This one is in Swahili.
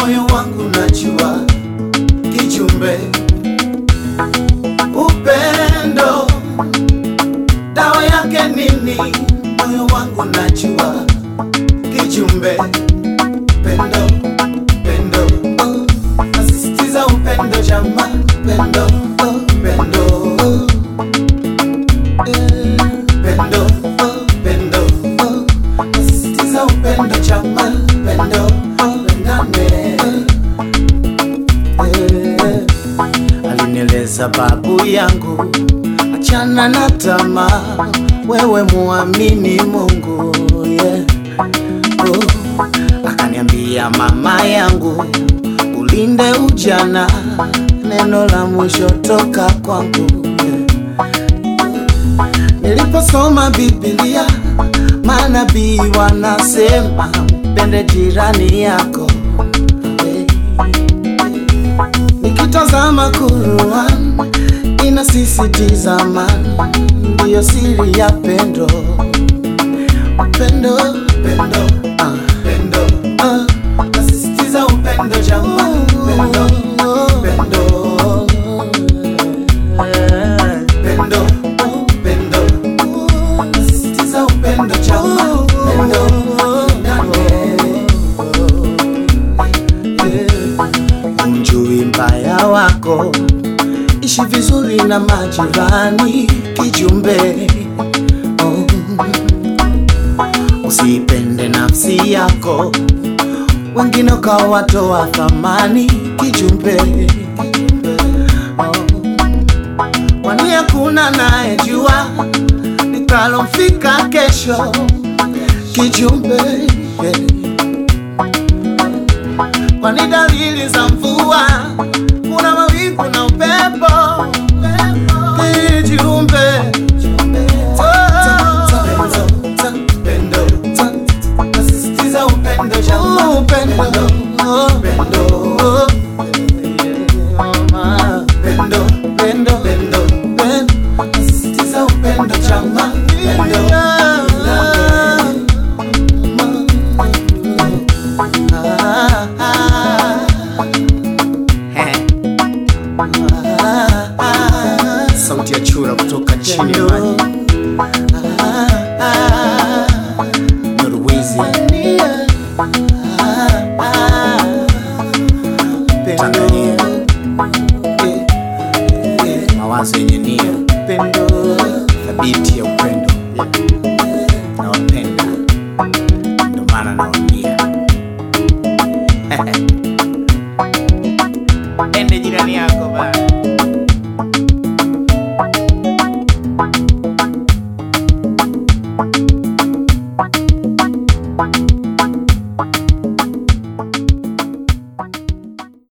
moyo wangu najua kijumbe upendo dawa yake nini moyo wangu najua kijumbe pendo pendo oh. nasisitiza upendo jama pendo oh, pendo oh. Eh, pendo oh, pendo oh. nasisitiza upendo jama pendo oh, pendane Eh, alinieleza babu yangu achana na tamaa wewe muamini mungu yeah. oh. akaniambia mama yangu ulinde ujana neno la mwisho toka kwangu yeah. niliposoma biblia manabii wanasema mpende jirani yako hey. Nikitazama Quran inasisitiza amani ndiyo siri ya pendo, pendo, pendo, ah, pendo, ah, nasisitiza upendo jamani, pendo, pendo, pendo, pendo, nasisitiza upendo jamani, pendo, yeah. Umjui mbaya wako, ishi vizuri na majirani, kijumbe oh. Usipende nafsi yako, wengine ukawatoa thamani, kijumbe oh. Kwani hakuna nayejua likalomfika kesho, kijumbe yeah kwani dalili za mvua kuna mawingu na upepo kijumbe nasisitiza upendo jamani, upendo upendo pendo pendo pendo pendo nasisitiza upendo jamani, pendo Ah, ah, ah. sauti ya chura kutoka chini ya maji Norwezi Tanzania mawazo yenye nia thabiti ya upendo nawapenda ndo maana nawambia ende jirani yako